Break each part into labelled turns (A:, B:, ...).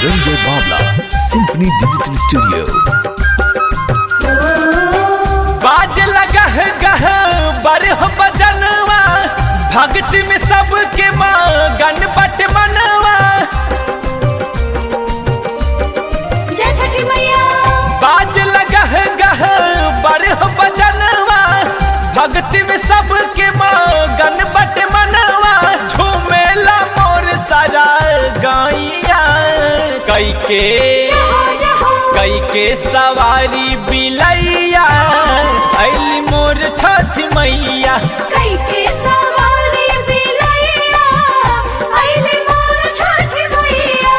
A: Ranjay Bawla, Symphony Digital Studio.
B: बाज लगह गह बरह बजनवा भक्ति में सबके मगन बट मनवा
C: जय छठी मैया
B: बाज लगह गह बरह बजनवा भक्ति में सबके मगन बट मनवा झूमेला मोर सारा गैया कई के
C: जहो जहो
B: कई के सवारी बिलैया अली मोर छठ मैया
C: कई के सवारी बिलैया आइले मोर छठी मैया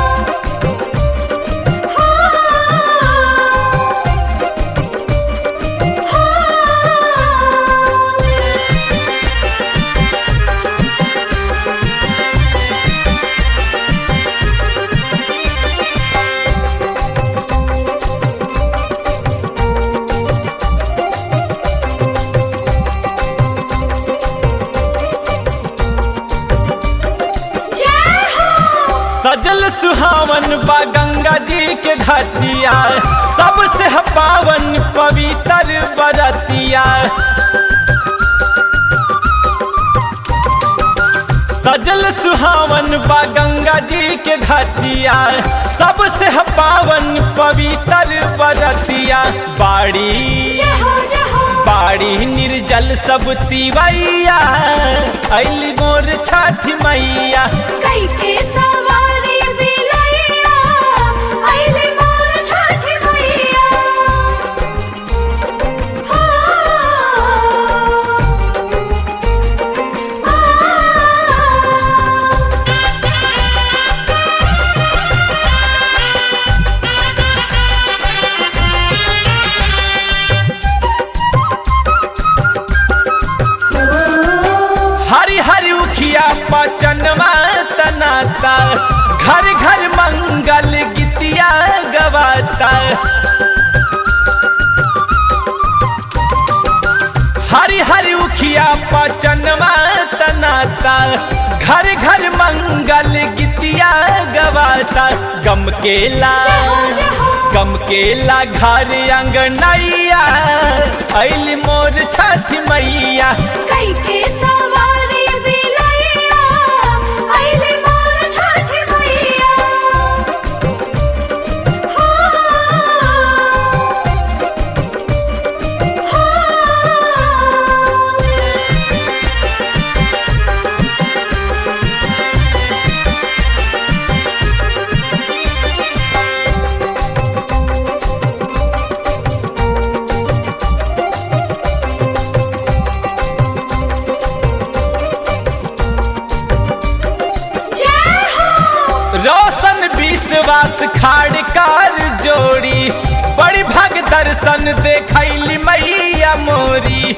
C: जय हो
B: सजल सुहावन बा गंगा जी के घाटिया सबसे पावन पवित्र बरतिया सजल सुहावन बा गंगा जी के घाटिया सबसे पावन पवित्र बरतिया बाड़ी
C: जहो जहो
B: बाड़ी निर्जल सब तिवैया अली मोर छठ मैया
C: कई के सवारी बिलैया आइले मोर छठी मैया हो
B: हरि हरि उखिया पचनवा तनाता घर घर मंगल गीतिया गवाता हरि हरि उखिया पचनवा तनाता घर घर मंगल गीतिया गवाता गम केला गम केला घर अंगनैया अली मोर छठ मैया
C: कई के सवारी बिलैया आइले मोर छठी मैया हो जय हो
B: रोशन विश्वास खाड़कार जोड़ी बड़ी भग दर्शन देखैली मैया मोरी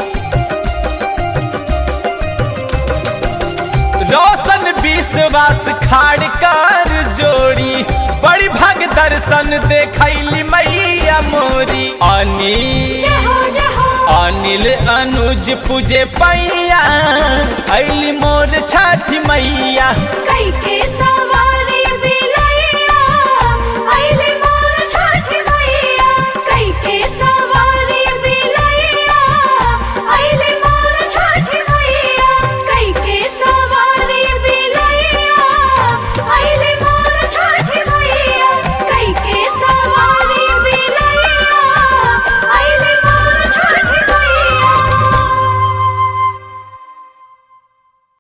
B: रोशन विश्वास खाड़कार जोड़ी बड़ी भग दर्शन देखैली मैया मोरी अनिल
C: जहो जहो
B: अनिल अनुज पूजे पैया अली मोर छठ मैया
C: कई के सवारी